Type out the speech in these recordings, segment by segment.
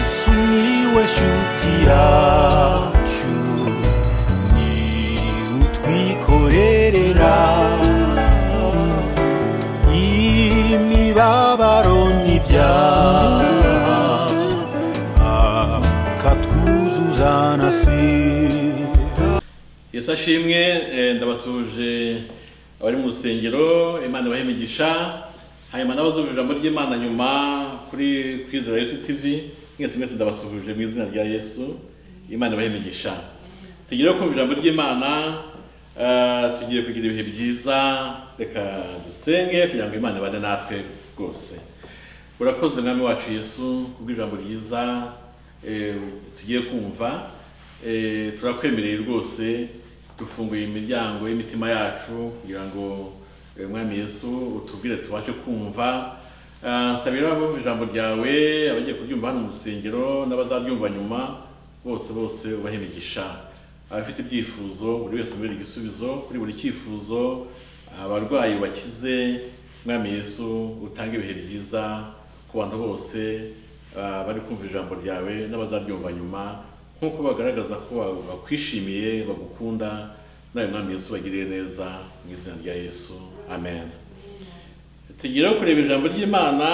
sumiłeś utiaciu ni utwikorerera imibabaro n'ibyaha akatwuzuza na sida yesu ashimwe eh, ndabasuje abari mu rusengero imana ibahe imigisha hanyuma n'abazumva ijambo ry'imana nyuma kuri kwizera yesu tv mwese mwese ndabasuhuje mu izina rya yesu imana ibahe imigisha tugiye kumva ijambo ry'imana eh, tugiye kugira ibihe byiza reka dusenge kugira ngo imana ibane natwe rwose urakoze mwami wacu yesu kubw'ijambo ryiza eh, tugiye kumva Eh, turakwemereye rwose dufunguye imiryango y'imitima yacu kugira ngo eh, mwami yesu utubwire tubashe kumva Ah, nsabira abumva ijambo ryawe abagiye kuryumva hano mu rusengero n'abazaryumva nyuma bose bose ubahe imigisha abafite ibyifuzo buri wese umubere igisubizo kuri buri cyifuzo abarwayi bakize mwami yesu utange ibihe byiza ku bantu bose ah, bari kumva ijambo ryawe n'abazaryumva nyuma nk'uko bagaragaza ko ba- bakwishimiye bagukunda nawe mwami yesu bagiriye neza mu izina rya yesu amen tugire aho kureba ijambo ry'imana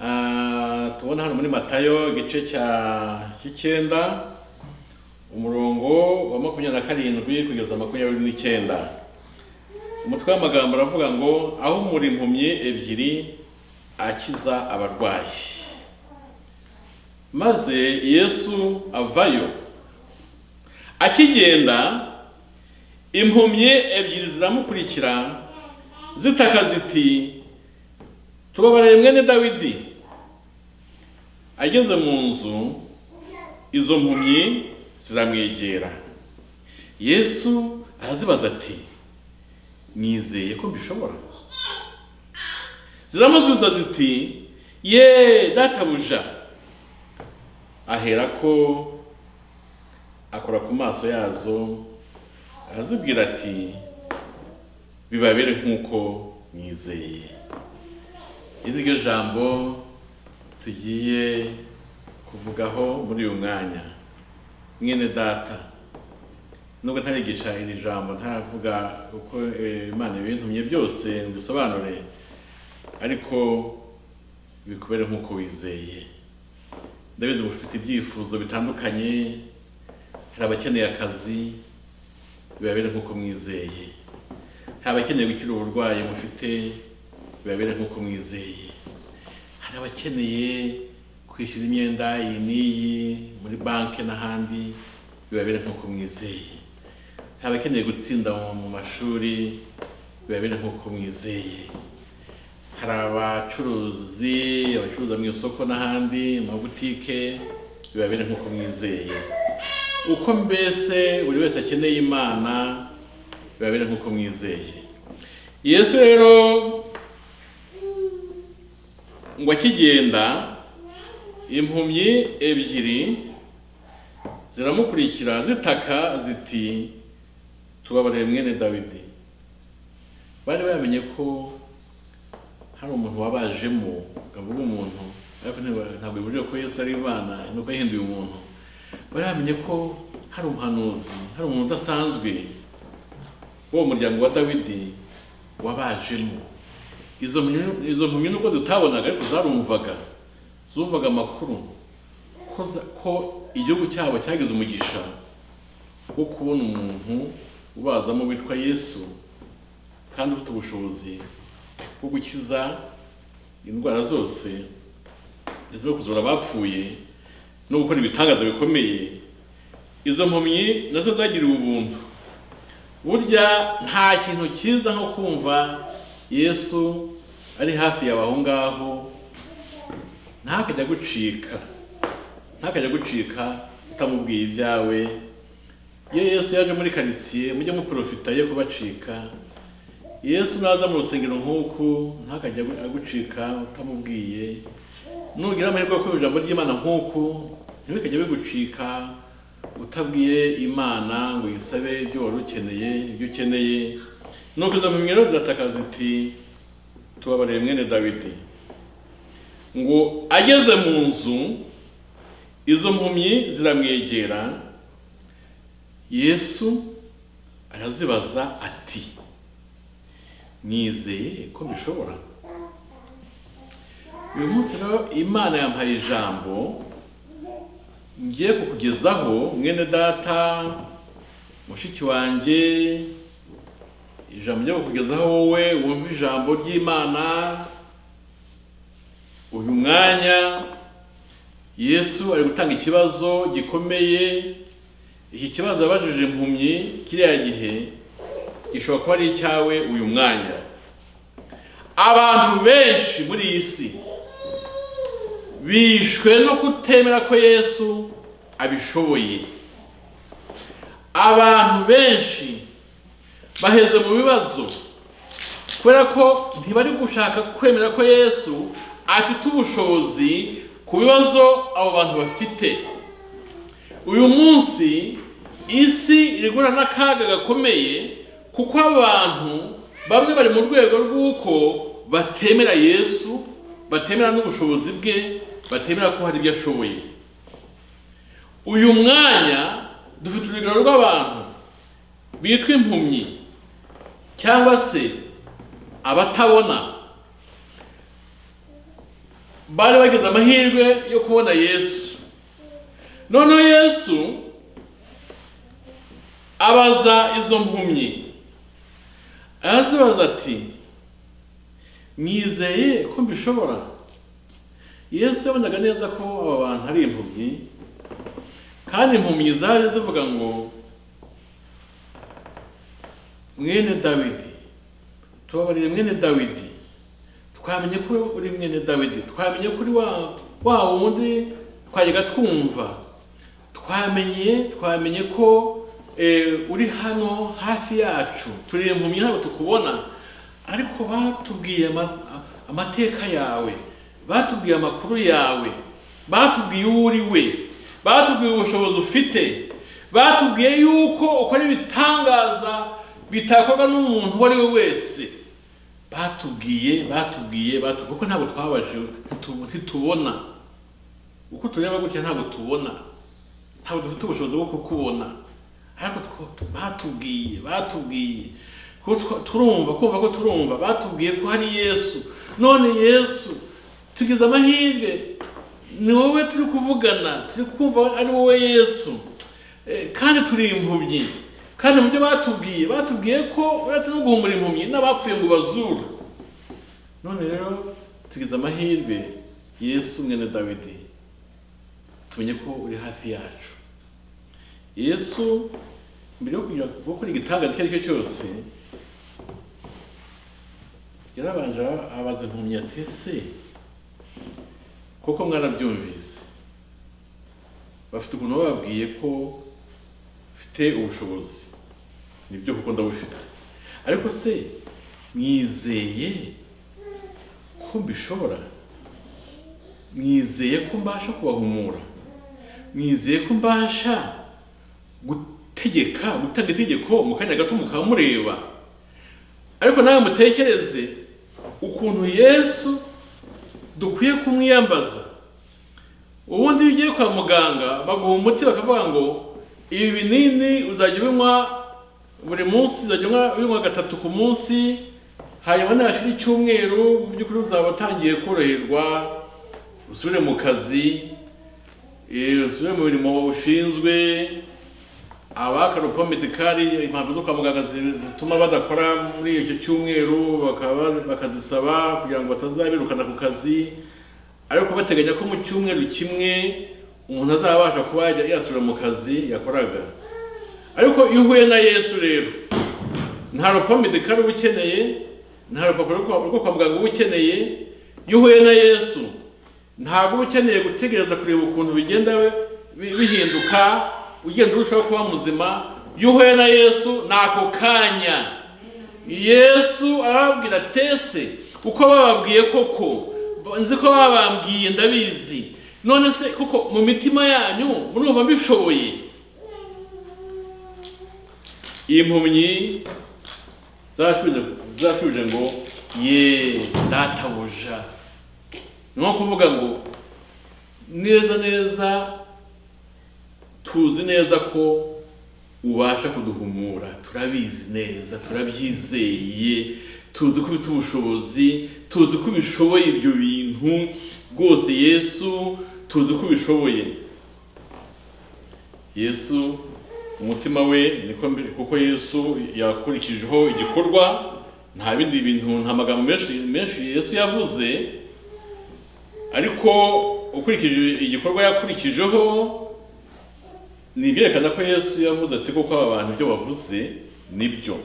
ah, tubona hano muri matayo igice cya cy'icyenda umurongo wa makumyabiri na karindwi kugeza makumyabiri n'icyenda umutwe w'amagambo aravuga ngo aho muri impumyi ebyiri akiza abarwayi maze yesu avayo akigenda impumyi ebyiri ziramukurikira zitaka ziti tubabarire mwene dawidi ageze mu nzu izo mpumyi ziramwegera yesu arazibaza ati nizeye ko mbishobora ziramusubiza ziti ye databuja aherako akora ku maso yazo arazibwira ati bibabere nk'uko mwizeye iri niryo jambo tugiye kuvugaho muri uyu mwanya mwene data nubwo ntarigisha iri jambo ntaravuga uko eh, imana ibintumye byose ngo bisobanure ariko bikubere nk'uko wizeye ndabizi mufite ibyifuzo bitandukanye hari abakeneye akazi bibabere nk'uko mwizeye hari abakeneye gukira uburwayi mufite bibabere nk'uko mwizeye hari abakeneye kwishyura imyenda iyi n'iyi muri banki n'ahandi bibabere nk'uko mwizeye hari abakeneye gutsinda mu- mu mashuri bibabere nk'uko mwizeye hari abacuruzi abacuruza mu isoko n'ahandi mu mabutike bibabere nk'uko mwizeye uko mbese buri wese akeneye imana bibabere nk'uko mwizeye yesu rero ngo akigenda impumyi ebyiri ziramukurikira zitaka ziti tubabarire mwene dawidi bari bamenye ko hari umuntu wabajemo ukavuga umuntu ariko ntiba- ntabwo bibujije ko Yesu ari Imana nuko yahinduye umuntu bari bamenye ko hari umuhanuzi hari umuntu udasanzwe w'uwo muryango wa Dawidi wabajemo izo mpumyi- izo mpumyi nuko zitabonaga ariko zarumvaga zumvaga amakuru ko za- ko igihugu cyabo cyagize umugisha wo kubona umuntu ubazamo witwa Yesu kandi ufite ubushobozi bwo gukiza indwara zose ndetse no kuzura abapfuye no gukora ibitangaza bikomeye izo mpumyi nazo zagiriwe ubuntu burya nta kintu cyiza nko kumva yesu ari hafi yawe aho ngaho ntakajya gucika ntakajya gucika utamubwiye ibyawe iyo yesu yaje muri karitsiye mujye muporofita yo kubacika yesu naza mu rusengero nk'uku ntakajya agu- agucika utamubwiye nugira amahirwe yo kumva ijambo ry'imana nk'uku ntibikajya bigucika utabwiye imana ngo uyisabe ibyo wari ukeneye ibyo ukeneye nuko izo mpumyi rero zirataka ziti tubabarire mwene dawidi ngo ageze mu nzu izo mpumyi ziramwegera yesu arazibaza ati mwizeye ko bishobora uyu munsi rero imana yampaye ijambo ngiye kukugezaho mwene data mushiki wanjye ijambo ryo kukugezaho wowe wumva ijambo ry'imana uyu mwanya yesu ari gutanga ikibazo gikomeye iki kibazo yabajije impumyi kiriya gihe gishobora kuba ari icyawe uyu mwanya abantu benshi muri iyi si bishwe no kutemera ko yesu abishoboye abantu benshi baheze mu bibazo kubera ko ntibari gushaka kwemera ko yesu afite ubushobozi ku bibazo abo bantu bafite uyu munsi isi iri guhura n'akaga gakomeye kuko abantu bamwe bari mu rwego rw'uko batemera yesu batemera n'ubushobozi bwe batemera ko hari ibyo ashoboye uyu mwanya dufite urugero rw'abantu bitwa impumyi cyangwa se abatabona bari bagize amahirwe yo kubona yesu noneho yesu abaza izo mpumyi arazibaza ati mwizeye ko mbishobora yesu yabonaga neza ko aba bantu ari impumyi kandi impumyi zari zivuga ngo mwene dawidi tubabarire mwene dawidi twamenye ko uri mwene dawidi twamenye ko uri wa wa wundi twajyaga twumva twamenye twamenye ko eh, uri hano hafi yacu turi impumyi ntabwo tukubona ariko batubwiye ama- amateka yawe batubwiye amakuru yawe batubwiye uwo uri we batubwiye ubushobozi ufite batubwiye yuko ukora ibitangaza bitakorwa n'umuntu uwo ari we wese batubwiye batubwiye batubwiye kuko ntabwo twabaje ntitu- ntitubona uko tureba gutya ntabwo tubona ntabwo dufite ubushobozi bwo kukubona ariko two- batubwiye batubwiye ko twa- turumva kumva ko turumva batubwiye ko hari yesu none yesu tugize amahirwe ni wowe turi kuvugana turi kumva ari wowe yesu Eh, kandi turi impumyi kandi mu byo batubwiye batubwiye ko uretse no guhumura impumyi n'abapfuye ngo bazure none rero tugize amahirwe yesu mwene dawidi tumenye ko uri hafi yacu yesu mbere yo kugira ngo gukora igitangaza icyo ari cyo cyose yarabanje abaza impumyi ati se kuko mwarabyumvise bafite ukuntu bababwiye ko mfite ubushobozi nibyo kuko ndabufite ariko se mwizeye ko mbishobora mwizeye ko mbasha kubahumura mwizeye ko mbasha gutegeka gutanga itegeko mu kanya gato mukaba mureba ariko nawe mutekereze ukuntu yesu dukwiye kumwiyambaza ubundi iyo ugiye kwa muganga baguha umuti bakavuga ngo ibi binini uzajya ubinywa buri munsi uzajya unywa- ubinywa gatatu ku munsi hanyuma nashira icyumweru mu by'ukuri uzaba utangiye koroherwa usubire mu kazi eh, usubire mu mirimo ushinzwe abakarupa medikari impapuro zo kwa muganga zi- zituma badakora muri icyo cyumweru bakaba bakazisaba kugira ngo batazabirukana ku kazi ariko bateganya ko mu cyumweru kimwe umuntu azabasha kuba yajya yasubira mu kazi yakoraga ariko iyo uhuye na yesu rero nta rupa medikari uba ukeneye nta rupapuro rwo kwa- rwo kwa muganga uba ukeneye iyo uhuye na yesu ntabwo uba ukeneye gutegereza kureba ukuntu bigenda bi- bihinduka ugenda urushaho kuba muzima iyo uhuye na yesu ni ako kanya yesu arababwira atese uko bababwiye koko nzi ko babambwiye ndabizi none se koko mu mitima yanyu murumva mbishoboye iyi mpumyi zashubije zashubije ngo ye databuja ni nko kuvuga ngo neza neza tuzi neza ko ubasha kuduhumura turabizi neza turabyizeye tuzi ko ufite ubushobozi tuzi ko ubishoboye ibyo bintu rwose yesu tuzi ko ubishoboye yesu umutima we niko mbi- kuko yesu yakurikijeho igikorwa nta bindi bintu nta magambo menshi menshi yesu yavuze ariko ukurikije igikorwa yakurikijeho ni ibyerekana ko yesu yavuze ati kuko aba bantu ibyo bavuze nibyo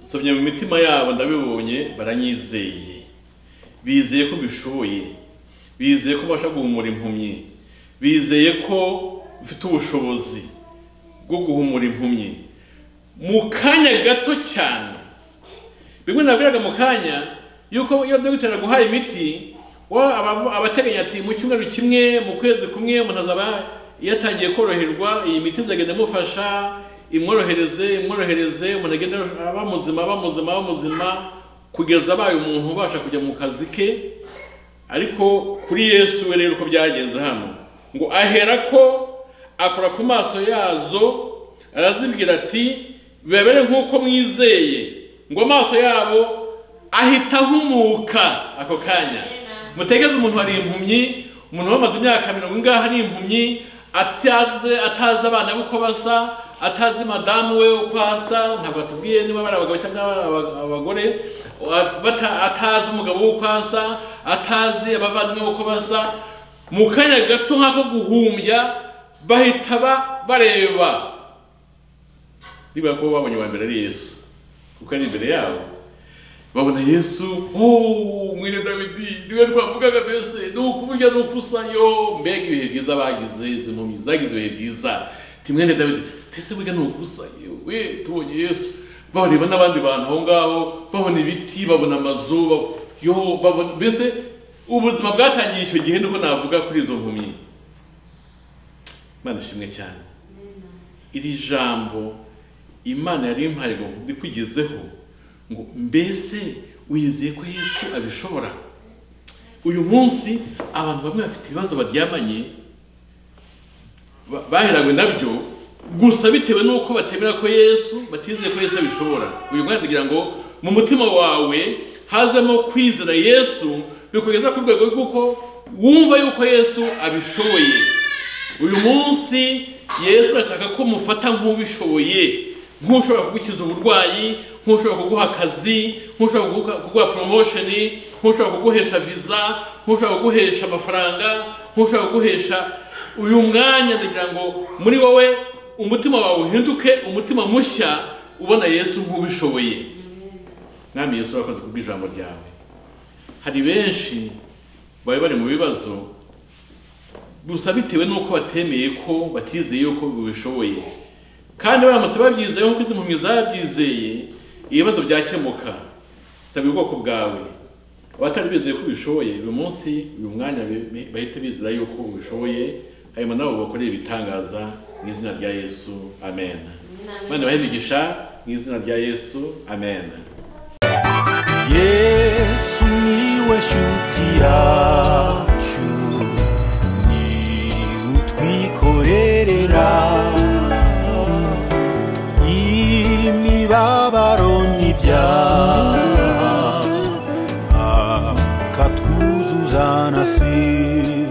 nsomye mu mitima yabo ndabibonye baranyizeye bizeye ko mbishoboye bizeye ko mbasha guhumura impumyi bizeye ko mfite ubushobozi bwo guhumura impumyi mu kanya gato cyane bimwe nabwiraga mu kanya yuko iyo dogiteri aguhaye imiti wowe abavu- abateganya ati mu cyumweru kimwe mu kwezi kumwe umuntu azaba yatangiye koroherwa iyi miti izagenda imufasha imworohereze imworohereze umuntu agenda aba muzima aba muzima aba muzima kugeza abaye umuntu ubasha kujya mu kazi ke ariko kuri yesu we rero uko byagenze hano ngo ahera ko akora ku maso yazo arazibwira ati bibabere nk'uko mwizeye ngo amaso yabo ahita ahumuka ako kanya mutegeze umuntu ari impumyi umuntu wamaze imyaka mirongo ingahe ari impumyi atazi atazi abana be uko basa atazi madamu we uko asa ntabwo atubwiye niba bari abagabo cyangwa bari aba- abagore bata- atazi umugabo we uko asa atazi abavandimwe uko basa mu kanya gato nk'ako guhumbya bahita ba- bareba niba ko babonye uwa mbere ari yesu kuko ari imbere yabo babona yesu oh mwene dawidi niwe twavugaga mbese ni ukuburya ni ukusa yo mbega ibihe byiza bagize izi mpumyi zagize ibihe byiza ti mwene dawidi tese burya ni ukusa yewe tubonye yesu bareba n'abandi bantu aho ngaho babona ibiti babona amazu ba- yo babona mbese ubuzima bwatangiye icyo gihe niko navuga kuri izo mpumyi imana ishimwe cyane iri jambo imana yari impaye ngo ndikugezeho ngo mbese wizeye ko yesu abishobora uyu munsi abantu bamwe bafite ibibazo baryamanye ba- baherawe nabyo gusa bitewe n'uko batemera ko yesu batizeye ko yesu abishobora uyu mwana kugira ngo mu mutima wawe hazemo kwizera yesu bikugeza ku rwego rw'uko wumva yuko yesu abishoboye uyu munsi yesu arashaka ko mufata nk'ubishoboye nk'ushobora kugukiza uburwayi nk'ushobora kuguha akazi nk'ushobora kuguha- kuguha poromosheni nk'ushobora kuguhesha viza nk'ushobora kuguhesha amafaranga nk'ushobora kuguhesha uyu mwanya ndagira ngo muri wowe umutima wawe uhinduke umutima mushya ubona yesu nk'ubishoboye mwami yesu urakoze kubw'ijambo ryawe hari benshi bari bari mu bibazo gusa bitewe n'uko batemeye ko batizeye yuko babishoboye kandi baramutse babyizeye nk'uko izi mpumyi zabyizeye ibibazo byakemuka saba ubwoko bwawe abatari bizeye ko bishoboye uyu munsi uyu mwanya bi- bahite bizera yuko ubishoboye hanyuma nabo bakoreye ibitangaza mu izina rya yesu amen bane bahimigisha mu izina rya yesu amen yesu niwe shuti yacu ni utwikorerera imibabaro n'ibyaha akatwuzuza na si